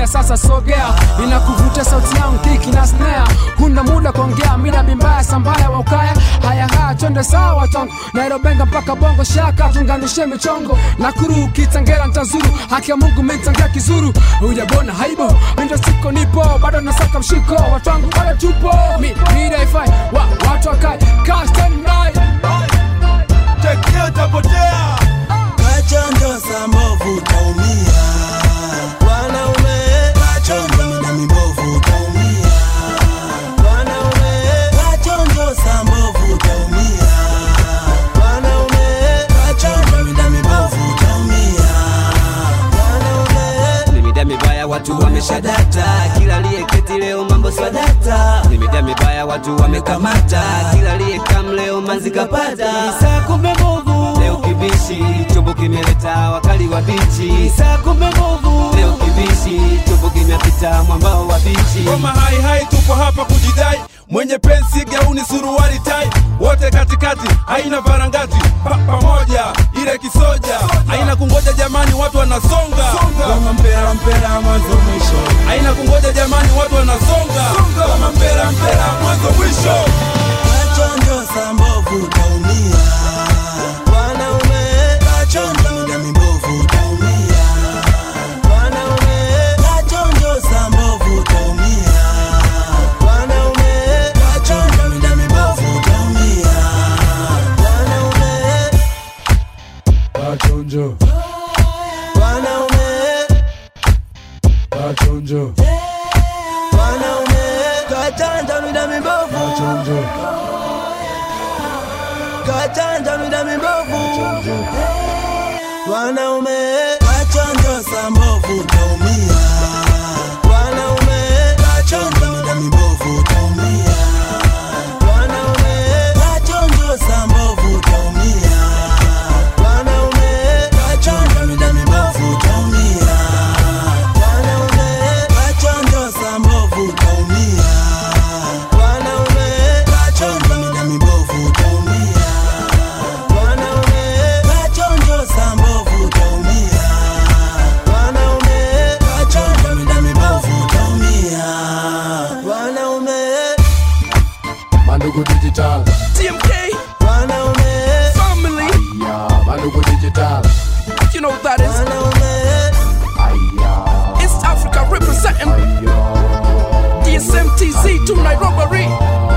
unaumia sasa sogea inakuvutia sauti yangu kiki na snare huna muda kuongea mina bimbaya sambaya wa ukaya haya haya twende sawa tongo nairobenga mpaka bongo shaka tunganishe michongo na kuru ukitangera ntazuru haki ya mungu mitangia kizuru hujabona haibo mindo siko nipo bado nasaka mshiko watu wangu bado tupo mi midaifai wa, watu wakai kastanai tekio tapotea Kachonjo za mbovu utaumia, wanaume. Kachonjo mina mibovu utaumia, wanaume. Kachonjo za mbovu utaumia, wanaume. Kachonjo mina mibovu utaumia, wanaume. Nimida mibaya watu wameshadata, kila aliyeketi leo mambo swadata. Nimida mibaya watu wamekamata, kila aliyekam leo manzi kapata. Saa kumbe mbovu leo kibishi, chombo kimeleta wakali wa bichi. Saa kumbe mbovu leo kibishi, chombo kimepita mwambao wa bichi. Ngoma hai hai, tupo hapa kujidai, mwenye pensi gauni, suruali tai, wote katikati, haina varangati, pa pamoja, ile kisoja, haina kungoja jamani, watu wanasonga kama mpera mpera, mwanzo mwisho, haina kungoja jamani, watu wanasonga kama mpera mpera, mwanzo mwisho. Kachonjo za mbovu utaumia, wanaume. Kachonjo mina mibovu utaumia, wanaume. Kachonjo za mbovu utaumia, wanaume. Kachonjo mina mibovu utaumia, wanaume. Kachonjo, Wanaume, kachonjo, wanaume. Kachonjo mina mibovu, kachonjo, kachonjo mina mibovu. Wanaume, kachonjo za mbovu utaumia, wanaume. Kachonjo mina mibovu utaumia, wanaume. Kachonjo za mbovu utaumia, wanaume. Kachonjo mina mibovu utaumia, wanaume. Kachonjo za mbovu utaumia, wanaume. Kachonjo mina mibovu utaumia, wanaume. Kachonjo za mbovu utaumia, wanaume. Kachonjo mina mibovu utaumia, wanaume. Mandugu Digital, TMK Wanaume, family, yeah, Mandugu Digital, you know who that is. wanaume, yeah, East Africa representing yeah. DSMTZ to Nairobi.